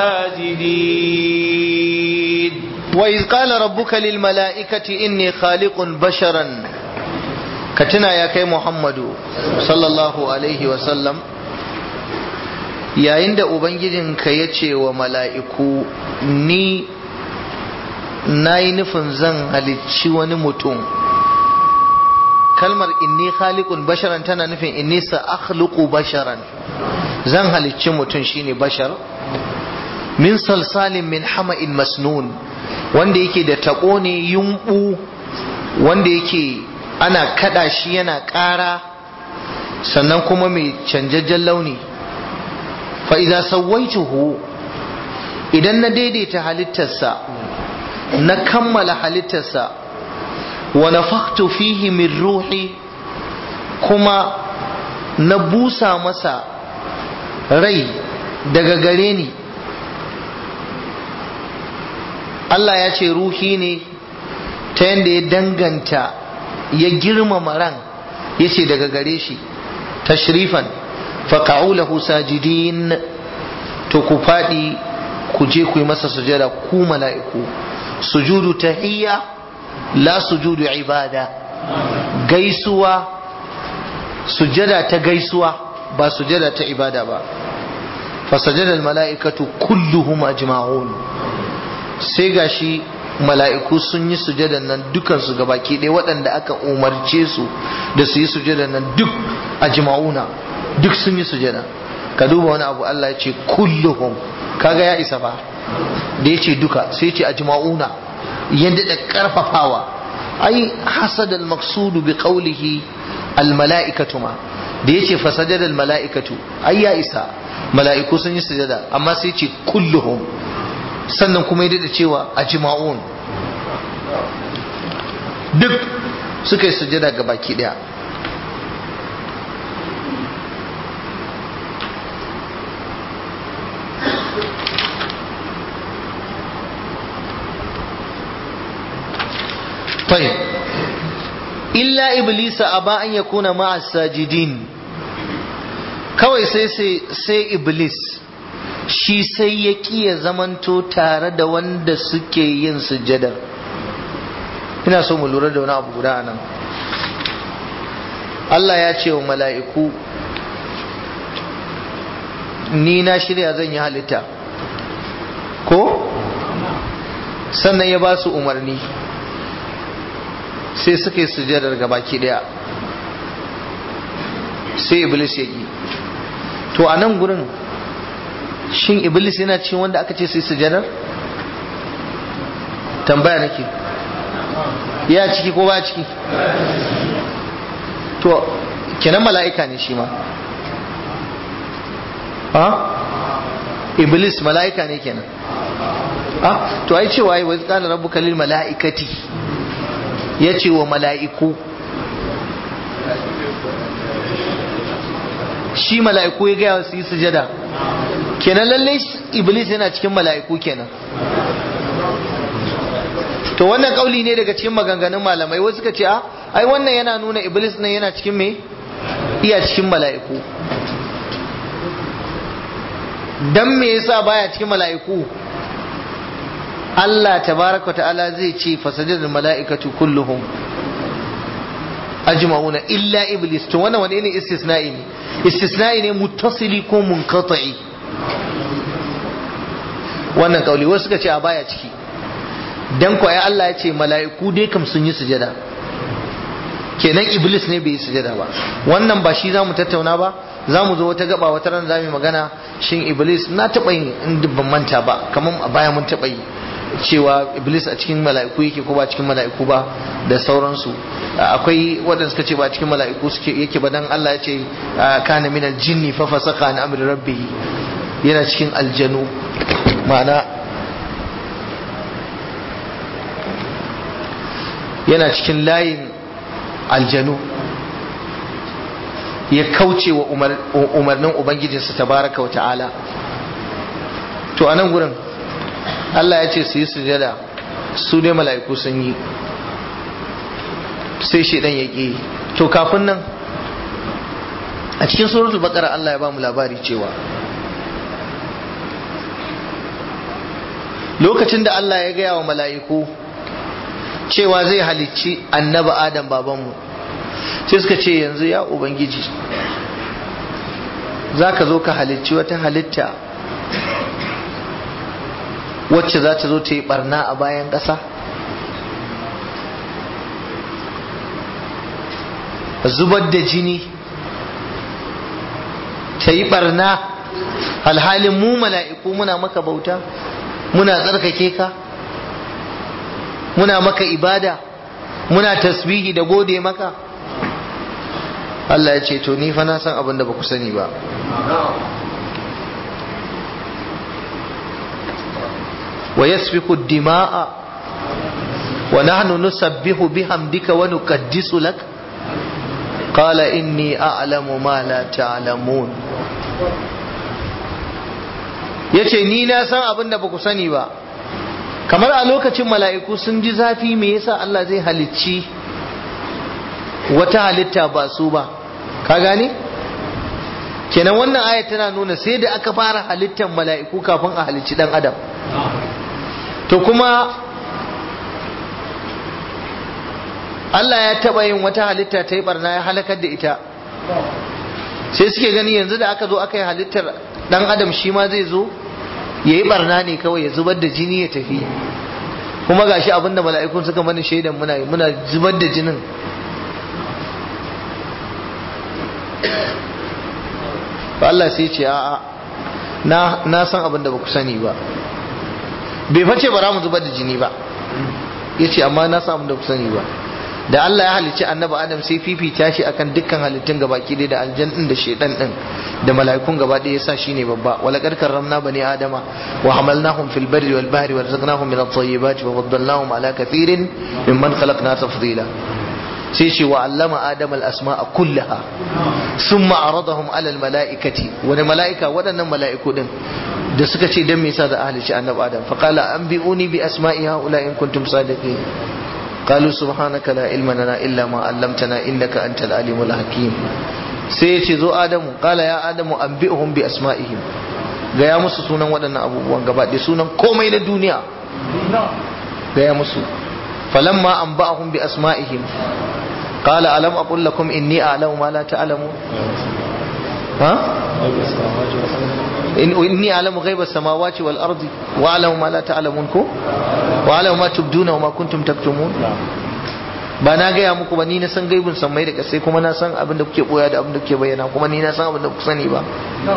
الساجدين وإذ قال ربك للملائكة إني خالق بشرا كتنا يا كي محمد صلى الله عليه وسلم yayin da ubangijinka ya ce wa mala'iku ni na yi nufin zan halicci wani mutum kalmar inni khaliqun basharan tana nufin inni sa akhluqu basharan zan halicci mutum shine bashar min salsalin min hama'in masnun wanda yake da taɓo ne yumɓu wanda yake ana kada shi yana ƙara sannan kuma mai canjajjen launi fa'iza sauwaituhu idan na daidaita halittarsa na kammala halittarsa wa nafaktu fihi min ruhi kuma na busa masa rai daga gare ni Allah ya ce ruhi ne ta yadda ya danganta ya girmama ran ya ce daga gare shi tashrifan faƙa'u lahu sajidin to ku faɗi ku je ku yi masa sujada ku mala'iku sujudu tahiyya la sujudu ibada gaisuwa sujada ta gaisuwa ba sujada ta ibada ba fasajada mala'ikatu kulluhum ajma'un sai gashi mala'iku sun yi sujadan nan dukansu gabaki ɗaya waɗanda aka umarce su da su yi sujadan nan duk ajma'una duk sun yi sujada ka duba wani abu Allah ya ce kulluhum kaga ya isa fa da ya ce duka sai ce ajma'una yadda da karfafawa ai hasad al-maqsudu bi qawlihi al-mala'ikatu ma da ya ce fasajad al-mala'ikatu ai ya isa mala'iku sun yi sujada amma sai ce kulluhum sannan kuma ya da cewa ajma'un duk suka yi sujada ga baki daya طيب إلا إبليس أبى أن يكون مع الساجدين kawai sai sai iblis shi sai ya ya zamanto tare da wanda suke yin sujjadar ina so mu lura da wani abu guda nan Allah ya ce wa mala'iku ni na shirya zan yi halitta ko sannan ya ba su umarni sai suka yi sujadar gabaki daya sai iblis ya yi to a nan gurin shin iblis yana cikin wanda aka ce sai sujadar tambaya nake ya ciki ko ba ciki to kenan mala'ika ne shi ma ha iblis mala'ika ne kenan ha to ai cewa ai wa qala rabbuka lil mala'ikati ya ce wa mala'iku shi mala'iku ya gaya su yi sujada kenan lalle iblis yana cikin mala'iku kenan to wannan kauli ne daga cikin maganganun malamai wasu suka ce a ai wannan yana nuna iblis nan yana cikin me iya cikin mala'iku dan me yasa baya cikin mala'iku Allah tabaraka ta'ala zai ce fasajadul mala'ikatu kulluhum ajma'una illa iblis to wannan wani ne istisna'i ne istisna'i ne muttasili ko munqati wannan kauli wasu suka ce a baya ciki dan ko ai Allah ya ce mala'iku dai kam sun yi sujada kenan iblis ne bai yi sujada ba wannan ba shi zamu tattauna ba za mu zo wata gaba wata ran za mu magana shin iblis na taɓa yin in ban manta ba kamar a baya mun taɓa yi cewa iblis a cikin mala'iku yake ko ba cikin mala'iku ba da sauransu akwai waɗanda suka ce ba cikin mala'iku suke yake ba dan Allah ya ce kana min aljinni fa fasaka an amri rabbih yana cikin aljanu ma'ana yana cikin layin aljanu ya kauce wa umarnin ubangijinsa tabaraka wa ta'ala to a nan gurin Allah ya ce su yi sujada su dai mala'iku sun yi sai shaidan ya ƙi to kafin nan a cikin suratul baqara Allah ya ba mu labari cewa lokacin da Allah ya gaya wa mala'iku cewa zai halicci annabi adam babanmu sai suka ce yanzu ya ubangiji za ka zo ka halicci wata halitta wacce za ta zo ta yi barna a bayan ƙasa zubar da jini ta yi barna alhalin mu mala'iku muna maka bauta muna tsarkake ka muna maka ibada muna tasbihi da gode maka Allah ya ce to ni fa na san abin da ba ku sani ba wa yasfiku dima'a wa nahnu nusabbihu bihamdika wa nuqaddisu lak qala inni a'lamu ma la ta'lamun yace ni na san abin da ba ku sani ba kamar a lokacin mala'iku sun ji zafi me yasa Allah zai halicci wata halitta ba su ba ka gane kenan wannan aya tana nuna sai da aka fara halittar mala'iku kafin a halicci dan adam to kuma Allah ya taba yin wata halitta ta yi barna ya halakar da ita sai suke gani yanzu da aka zo aka yi halittar dan adam shi ma zai zo ya yi barna ne kawai ya zubar da jini ya tafi kuma gashi abinda mala'ikun suka mana shaidan muna muna zubar da jinin ba Allah sai ce a'a na na san abin da ba ku sani ba bai face bara mu zubar da jini ba yace amma na san abin da ku sani ba da Allah ya halicci annabi Adam sai fifita shi akan dukkan halittun gabaki ɗaya da aljan din da shedan din da mala'ikun gaba ɗaya yasa shine babba wala qad karramna bani adama wa hamalnahum fil barri wal bahri warzaqnahum min at-tayyibati wa faddalnahum ala kathirin mimman khalaqna tafdila sai ce wa allama adam al-asma'a kullaha summa aradahum ala al-mala'ikati wani mala'ika waɗannan mala'iku din da suka ce dan me yasa da ahli annabi adam fa qala anbi'uni bi asma'i haula in kuntum sadiqin قالوا سبحانك لا علم لنا إلا ما علمتنا إنك أنت العليم الحكيم سيتي زو آدم قال يا آدم أنبئهم بأسمائهم gaya musu sunan waɗannan abubuwan gaba da sunan komai na duniya gaya musu falamma an ba'ahum bi asma'ihim qala alam aqul lakum inni a'lamu ma la ta'lamun ha inni a'lamu ghaiba samawati wal ardi wa a'lamu ma la ta'lamun ko wa a'lamu ma tubduna wa ma kuntum taktumun ba na gaya muku ba ni na san gaibin sammai da kasai kuma na san abin da kuke boya da abin da kuke bayyana kuma ni na san abin da kuke sani ba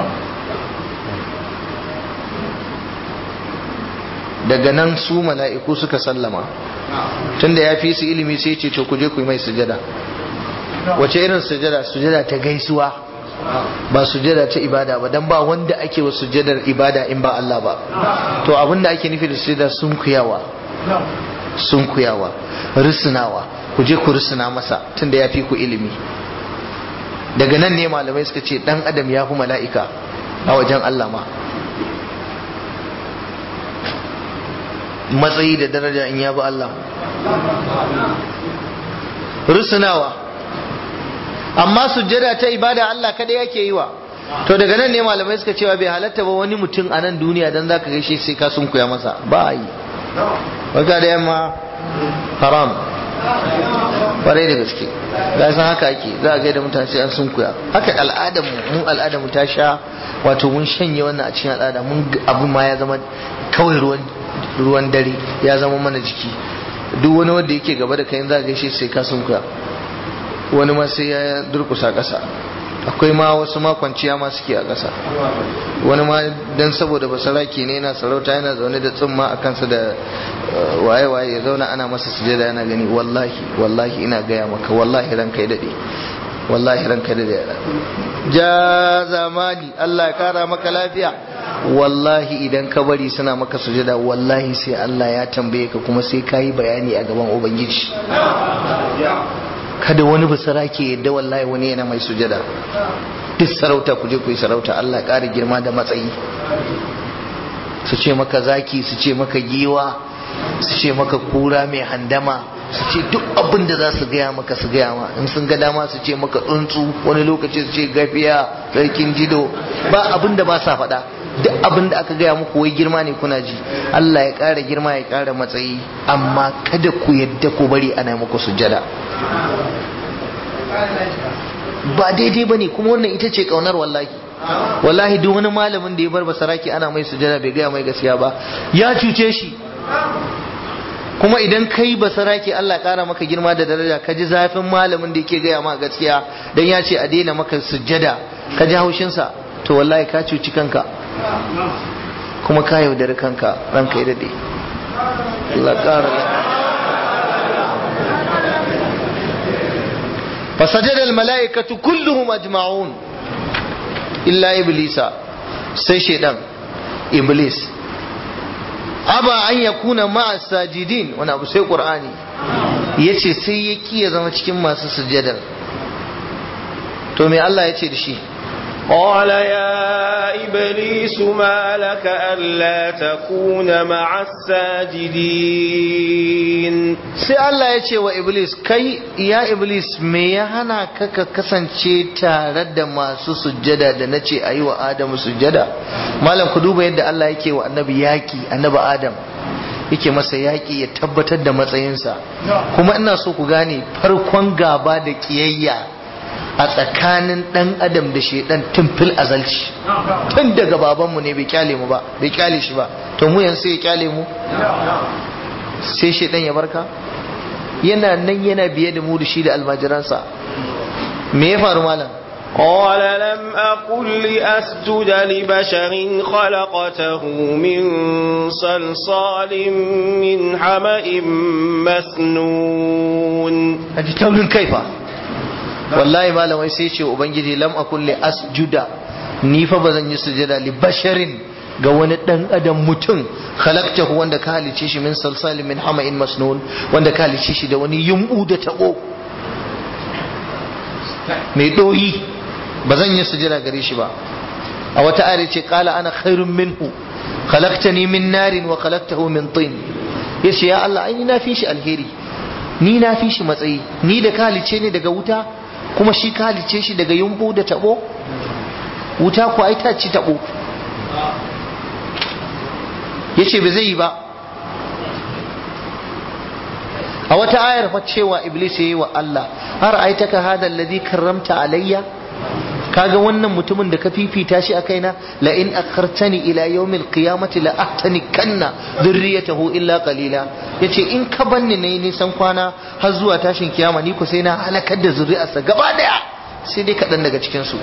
daga nan su mala'iku suka sallama tunda ya fi su ilimi sai ce to ku je ku yi mai sujada wace irin sujada sujada ta gaisuwa ba sujada ta ibada ba dan ba wanda ake wa sujadar ibada in ba Allah ba to abin da ake nufi da sujada sun kuyawa sun kuyawa rusunawa ku je ku rusuna masa tunda ya fi ku ilimi daga nan ne malamai suka ce dan adam ya fi mala'ika a wajen Allah ma matsayi da daraja in ya bi Allah rusunawa amma sujjada ta ibada Allah kada yake yi wa to daga nan ne malamai suka cewa bai halatta ba wani mutum a nan duniya dan zaka gaishe sai ka sunkuya masa ba yi wata da yamma haram kwarai da gaske ga san haka ake za a gaida mutane sai an sunkuya haka al'adar mu mun al'adar mu ta sha wato mun shanye wannan a cikin al'ada mun abin ma ya zama kawai ruwan ruwan dare ya zama mana jiki duk wani wanda yake gaba da kai za ka gaishe sai ka sunkuya wani ma sai ya durkusa ƙasa akwai ma wasu ma kwanciya ma suke a ƙasa wani ma dan saboda basaraki ne yana sarauta yana zaune da tsumma a kansa da waye-waye ya zauna ana masa sujada yana gani wallahi wallahi ina gaya maka wallahi ranka ya daɗe wallahi ranka da da ja zamani Allah ya kara maka lafiya wallahi idan ka bari suna maka sujada wallahi sai Allah ya tambaye ka kuma sai ka yi bayani a gaban ubangiji kada wani basara ke yadda wallahi wani yana mai sujada duk sarauta ku je ku yi sarauta Allah ƙara girma da matsayi su ce maka zaki su ce maka giwa su ce maka kura mai handama su ce duk abin da za su gaya maka su gaya ma in sun ga dama su ce maka tsuntsu wani lokaci su ce gafiya sarkin jido ba abin da ba sa faɗa duk abin da aka gaya muku wai girma ne kuna ji Allah ya ƙara girma ya ƙara matsayi amma kada ku yadda ku bari ana muku sujada ba daidai ba ne kuma wannan ita ce ƙaunar wallahi wallahi duk wani malamin da ya bar basaraki ana mai sujada bai gaya mai gaskiya ba ya cuce shi kuma idan kai basaraki Allah ƙara maka girma da daraja ka ji zafin malamin da yake gaya ma gaskiya dan ya ce a daina maka sujada ka ji haushinsa to wallahi ka cuci kanka kuma ka yaudari kanka ranka ya dade Allah ƙara fasajada almala'ikatu kulluhum ajma'un illa iblisa sai shedan iblis aba an yakuna ma'a sajidin wani abu sai qur'ani yace sai ya kiya zama cikin masu sujjadar to me Allah yace da shi قال يا إبليس ما لك ألا تكون مع الساجدين sai Allah ya ce wa Iblis kai ya Iblis me ya hana ka ka kasance tare da masu sujjada da na ce a yi wa Adamu sujjada malam ku duba yadda Allah yake wa annabi yaki annabi Adam yake masa yaki ya tabbatar da matsayinsa kuma ina so ku gane farkon gaba da kiyayya a tsakanin dan adam da shedan tun fil azalci tun daga babanmu ne bai kyale mu ba bai kyale shi ba to mu yanzu sai ya kyale mu sai shedan ya barka yana nan yana biye da mu da shi da almajiransa me ya faru malam قال لم أقل لأسجد لبشر خلقته من صلصال من حمأ مسنون aji taurin kaifa wallahi malam wai sai ce ubangiji lam akul li asjuda ni fa bazan yi sujada li basharin ga wani dan adam mutum khalaqtahu wanda ka halice shi min salsalin min hama'in masnun wanda ka halice shi da wani yumbu da tabo mai doyi bazan yi sujada gare shi ba a wata ayar ce qala ana khairun minhu khalaqtani min narin wa khalaqtahu min tin yace ya Allah ai ni na fi shi alheri ni na fi shi matsayi ni da ka halice ne daga wuta kuma shi ka halice shi daga yumbu da tabo wuta ko ai ta ci tabo yace ba zai yi ba a wata ayar fa cewa iblis yayi wa Allah har aitaka hada alladhi karramta alayya kaga wannan mutumin da ka fifita shi a kaina la in akhartani ila yawmil qiyamati la ahtani kanna dhurriyatahu illa qalila yace in ka banni ne nisan kwana har zuwa tashin kiyama ni ko sai na halakar da zuri'arsa gaba daya sai dai kaɗan daga cikin su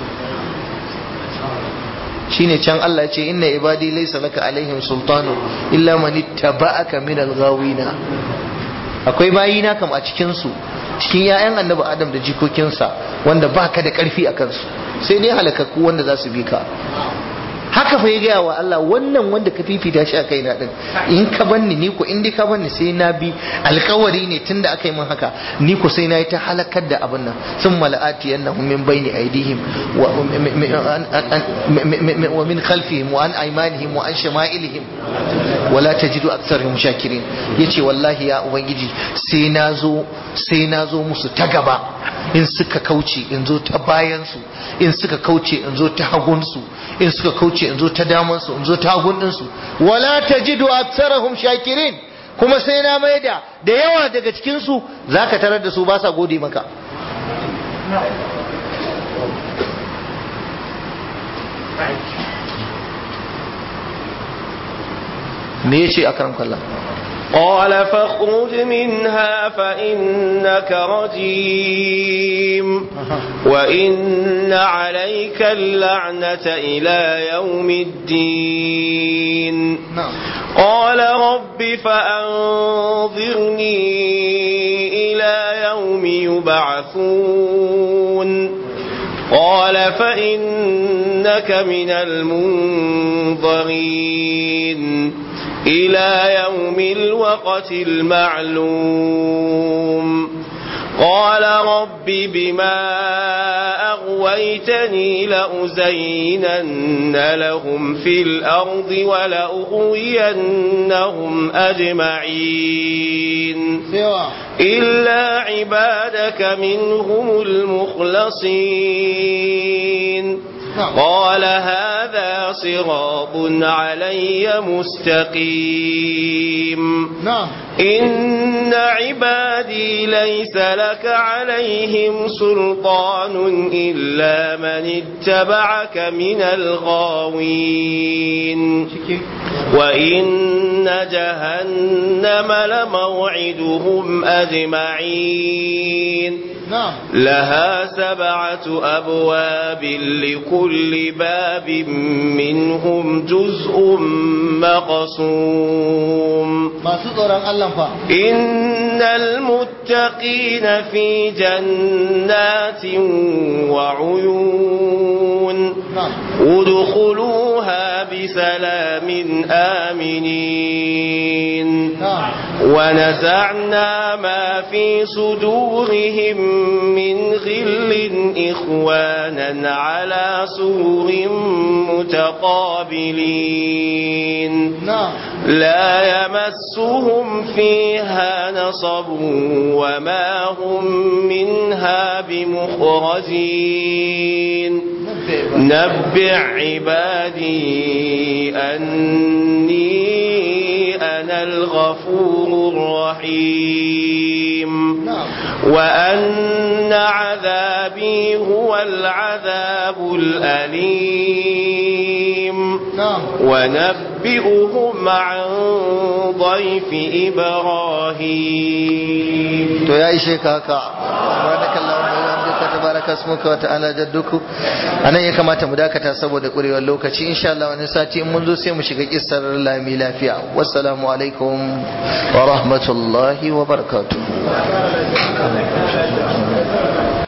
shine can Allah ya ce inna ibadi laysa laka alaihim sultanu illa man ittaba'aka min al-ghawina akwai bayina kam a cikin su cikin ‘ya'yan annabi adam da jikokinsa wanda ba ka da ƙarfi a kansu sai dai halakakku wanda za su bi ka haka fa ya gaya wa Allah wannan wanda ka fifita shi a kaina din in ka banni ni ko in dai ka banni sai na bi alkawari ne tunda aka yi min haka ni ko sai na yi ta halakar da abin nan sun mala'ati yannahum min bayni aidihim wa min khalfihim wa an aymanihim wa an shama'ilihim wala tajidu aktharihim shakirin yace wallahi ya ubangiji sai na zo sai na zo musu ta gaba in suka kauce in zo ta bayan su in suka kauce in zo ta hagun su in suka kauce in zo ta daman su in zo ta hagun din su wala tajidu aktharihim shakirin kuma sai na maida da yawa daga cikin su zaka tarar da su ba sa gode maka me yace akram kallah قال فاخرج منها فإنك رجيم وإن عليك اللعنة إلى يوم الدين قال رب فأنظرني إلى يوم يبعثون قال فإنك من المنظرين إلى يوم الوقت المعلوم قال رب بما أغويتني لأزينن لهم في الأرض ولأغوينهم أجمعين إلا عبادك منهم المخلصين قال هذا صراط علي مستقيم نعم إن عبادي ليس لك عليهم سلطان إلا من اتبعك من الغاوين وإن جهنم لموعدهم أجمعين نعم لها سبعة أبواب لكل باب منهم جزء مقسوم masu tsoron Allah fa إن المتقين في جنات وعيون na'am ادخلوها بسلام آمنين na'am ونزعنا ما في صدورهم من غل إخوانا على سرر متقابلين na'am لا يمسهم فيها نصب وما هم منها بمخرجين نبع عبادي أني أنا الغفور الرحيم na'am وأن عذابي هو العذاب الأليم na'am ونبئهم عن ضيف إبراهيم to ya ishe ka haka subhanakallahumma wa bihamdika tabaraka ismuka wa ta'ala jadduku anan ya kamata mu dakata saboda kurewar lokaci insha Allah wani sati in mun zo sai mu shiga kissar lami lafiya wassalamu alaikum wa rahmatullahi wa barakatuh